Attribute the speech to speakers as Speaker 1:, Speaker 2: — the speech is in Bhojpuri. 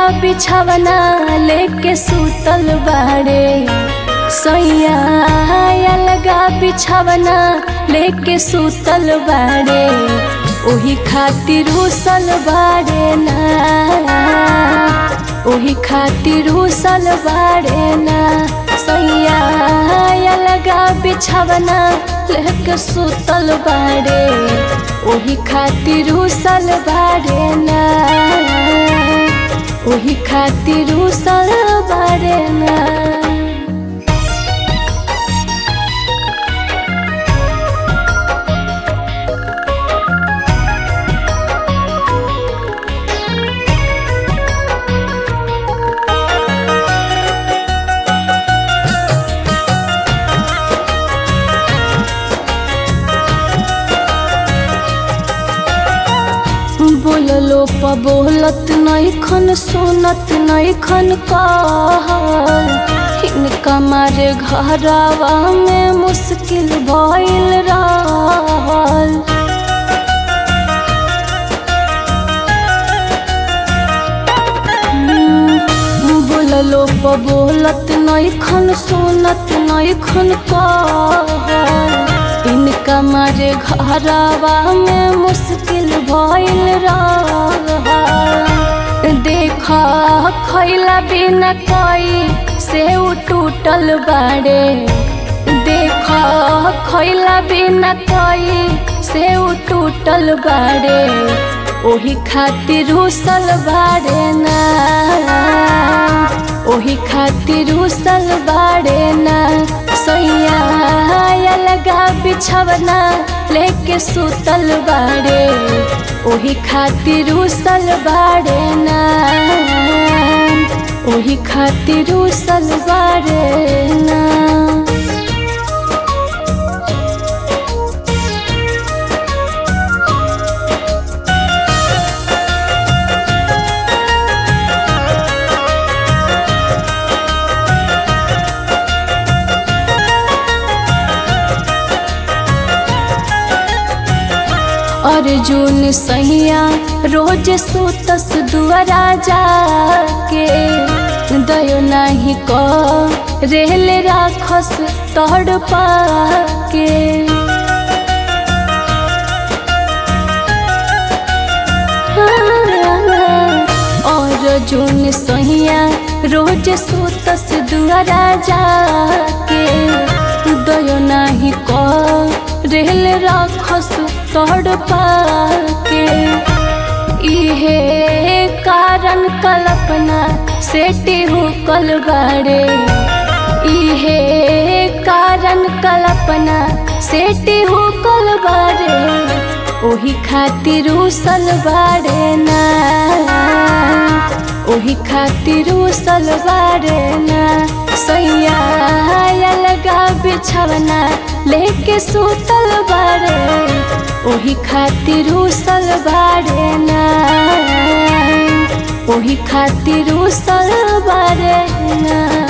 Speaker 1: बिछवना लेके सुतल बाड़े सैया अलगा बिछवना लेके सुतल बाड़े ओही खातिर हुसल बाड़े ना ओही खातिर हुसल बाड़े ना सैया अलगा बिछवना लेके सुतल बाड़े ओही खातिर हुसल बाड़े ना ओही खातिर हुसल बाड़े ना बोललो प बोलत नैखन सुनत नैखन कहल हिनका मारे घरवा में मुश्किल भइल रहल बोललो प बोलत नैखन सुनत नैखन कहल इनका मारे घरवा में मुश्किल भइल रहल देखा खैला बिना कोई से टूटल बाड़े देखा खैला बिना कोई से टूटल बाड़े ओही खातिर हुसल बाड़े ना ओही खातिर हुसल बाड़े ना सैया अलगा बिछवना लेके सुतल बाड़े ओही खातिर हुसल बाड़े ना ओही खातिर हुसल बाड़े ना अर्जुन सैया रोज सुतस दुआरा जाके दयो नाही को रेल राखस तड़ पाके अर्जुन सैया रोज सुतस दुआरा जाके दयो नाही को रेल राखस तोड़ पाके इहे कारण कल्पना सेटी हुकल बाड़े इहे कारण कल्पना सेटी हुकल बाड़े ओही खातिर उसल बाड़े ना ओही खातिर उसल बाड़े ना सैया अलगा बिछवना लेके सुतल बाड़े ओही खातिर उसल बाड़े ना ओही खातिर उसल बाड़े ना